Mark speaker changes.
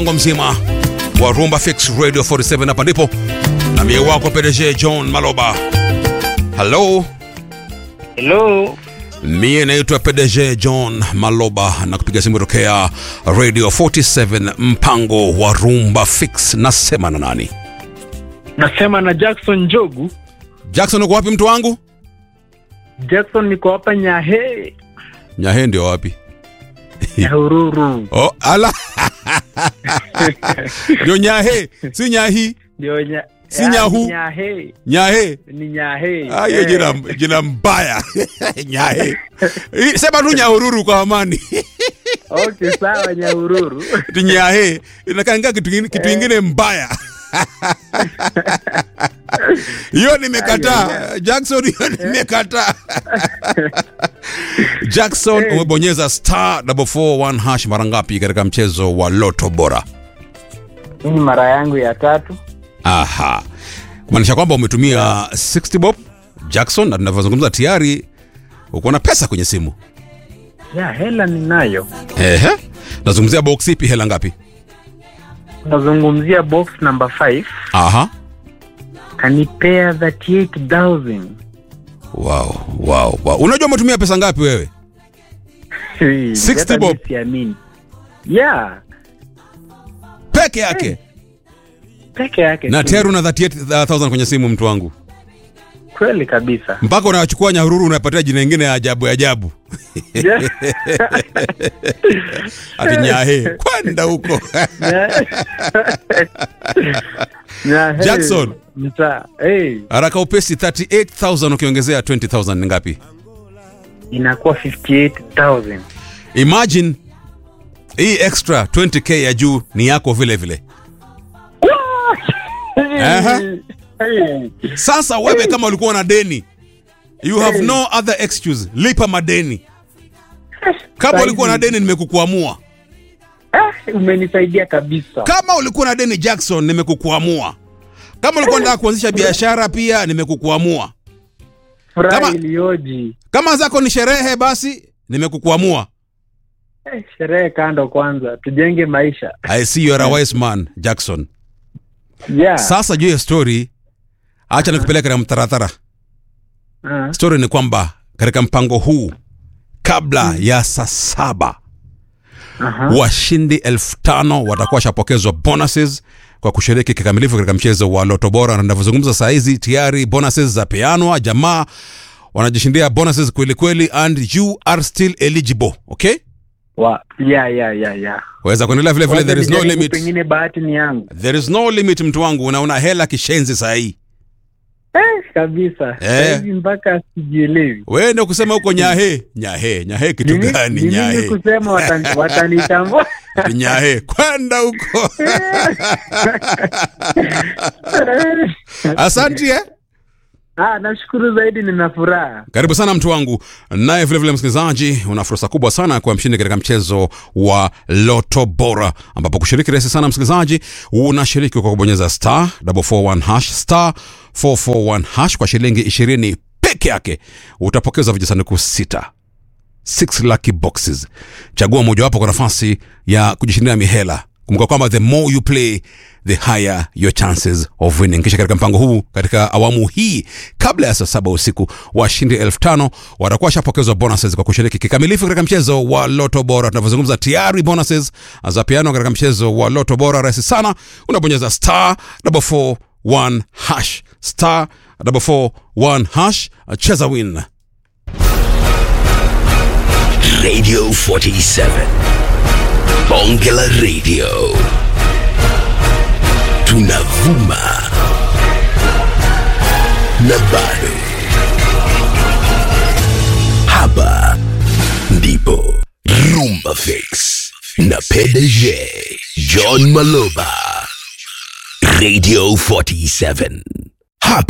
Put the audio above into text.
Speaker 1: mpango mzima wa Rumba Fix Radio 47 hapa ndipo na mie wako PDG John Maloba. Hello,
Speaker 2: Hello.
Speaker 1: mie naitwa PDG John Maloba na kupiga simu tokea Radio 47 mpango wa Rumba Fix. Nasema na nani?
Speaker 2: Nasema na Jackson Njogu.
Speaker 1: Jackson, uko wapi mtu wangu?
Speaker 2: Jackson niko hapa Nyahe,
Speaker 1: Nyahe ndio wapi?
Speaker 2: Nyahururu.
Speaker 1: Oh, ala ndio Nyahe, si Nyahi,
Speaker 2: Ndio nya
Speaker 1: Si
Speaker 2: Ah,
Speaker 1: Nyahu.
Speaker 2: ni Nyahe.
Speaker 1: Nyahe.
Speaker 2: Ni Nyahe.
Speaker 1: Ah, hiyo
Speaker 2: Eh.
Speaker 1: jina, jina mbaya Nyahe. Hii, Sema tu Nyahururu kwa amani.
Speaker 2: Okay, sawa Nyahururu.
Speaker 1: Ati Nyahe inakaa kitu ingine- kitu ingine mbaya. Hiyo nimekataa. Jackson, hiyo nimekataa. Jackson,
Speaker 2: Eh.
Speaker 1: umebonyeza star 441 hash mara ngapi katika mchezo wa Loto Bora?
Speaker 2: Hii ni mara yangu ya tatu.
Speaker 1: Aha, kumaanisha kwamba umetumia 60 bob Jackson, na tunavyozungumza tayari uko na pesa kwenye simu.
Speaker 2: Ya hela ninayo.
Speaker 1: Ehe, nazungumzia box ipi? Hela ngapi?
Speaker 2: Nazungumzia box number 5.
Speaker 1: Aha,
Speaker 2: Kanipea 38000.
Speaker 1: wow, wow, wow. Unajua umetumia pesa ngapi wewe? 60
Speaker 2: Hata
Speaker 1: bob.
Speaker 2: mimi siamini. Yeah,
Speaker 1: Peke yake
Speaker 2: peke yake.
Speaker 1: na
Speaker 2: tu.
Speaker 1: tayari una 38000 kwenye simu, mtu wangu,
Speaker 2: Kweli kabisa.
Speaker 1: mpaka unachukua Nyahururu unapatia jina ingine ya ajabu ajabu,
Speaker 2: Yeah.
Speaker 1: ati Nyahe kwenda huko
Speaker 2: Na, hey,
Speaker 1: Jackson.
Speaker 2: mta, hey,
Speaker 1: haraka upesi. 38000 ukiongezea 20000 ni ngapi?
Speaker 2: inakuwa 58000
Speaker 1: Imagine hii extra 20k ya juu ni yako vile vile. Aha.
Speaker 2: Hey,
Speaker 1: Sasa wewe kama ulikuwa na deni, you have no other excuse, lipa madeni. Kama
Speaker 2: Saizi.
Speaker 1: ulikuwa na deni, nimekukuamua.
Speaker 2: ah, umenisaidia kabisa
Speaker 1: Kama ulikuwa na deni Jackson, nimekukuamua. Kama ulikuwa unataka kuanzisha biashara pia, nimekukuamua.
Speaker 2: furaha
Speaker 1: kama-
Speaker 2: iliyoji
Speaker 1: Kama zako ni sherehe, basi nimekukuamua.
Speaker 2: Eh, sherehe kando kwanza tujenge maisha
Speaker 1: I see you are a wise man Jackson.
Speaker 2: yeah.
Speaker 1: Sasa juu ya story, acha nikupeleke na mtaratara.
Speaker 2: Ah,
Speaker 1: Story ni kwamba katika mpango huu kabla ya saa saba
Speaker 2: aha.
Speaker 1: washindi elfu tano watakuwa washapokezwa bonuses kwa kushiriki kikamilifu katika mchezo wa Loto Bora, na ninavyozungumza saa hizi tayari bonuses za peanwa, jamaa wanajishindia bonuses kweli kweli, and you are still eligible. Okay,
Speaker 2: Wa- yeah, yeah, yeah, yeah.
Speaker 1: waweza kuendelea vile vile,
Speaker 2: Wacha
Speaker 1: there is no
Speaker 2: nijaribu,
Speaker 1: limit,
Speaker 2: pengine bahati ni yangu
Speaker 1: there is no limit, mtu wangu, unaona hela kishenzi saa hii.
Speaker 2: eh, kabisa
Speaker 1: Eh.
Speaker 2: Sahizi mpaka sijielewi
Speaker 1: Wewe ndio kusema huko nyahe nyahe nyahe, kitu
Speaker 2: Ni-
Speaker 1: gani
Speaker 2: ni mimi
Speaker 1: nyahe
Speaker 2: kusema watani- watanitambua
Speaker 1: Ati nyahe kwenda huko. Asante eh?
Speaker 2: Ah, nashukuru zaidi, nina furaha.
Speaker 1: Karibu sana mtu wangu. Naye vilevile msikilizaji, una fursa kubwa sana ya kuwa mshindi katika mchezo wa Loto Bora, ambapo kushiriki rahisi sana msikilizaji, unashiriki kwa kubonyeza star 441 hash star 441 hash kwa shilingi 20 peke yake, utapokeza vijisanduku sita 6 lucky boxes. Chagua mojawapo kwa nafasi ya kujishindia mihela. Kumbuka kwamba the more you play the higher your chances of winning. Kisha katika mpango huu, katika awamu hii, kabla ya saa saba usiku, washindi elfu tano watakuwa washapokezwa bonuses kwa kushiriki kikamilifu katika mchezo wa Loto Bora. Tunavyozungumza tayari bonuses za piano katika mchezo wa Loto Bora. Rahisi sana, unabonyeza star 441 hash star 441 hash, cheza win.
Speaker 3: Radio 47. Bongela Radio. Tunavuma. Na bado. Hapa ndipo Rumba Fix na PDG John Maloba. Radio 47. Hapa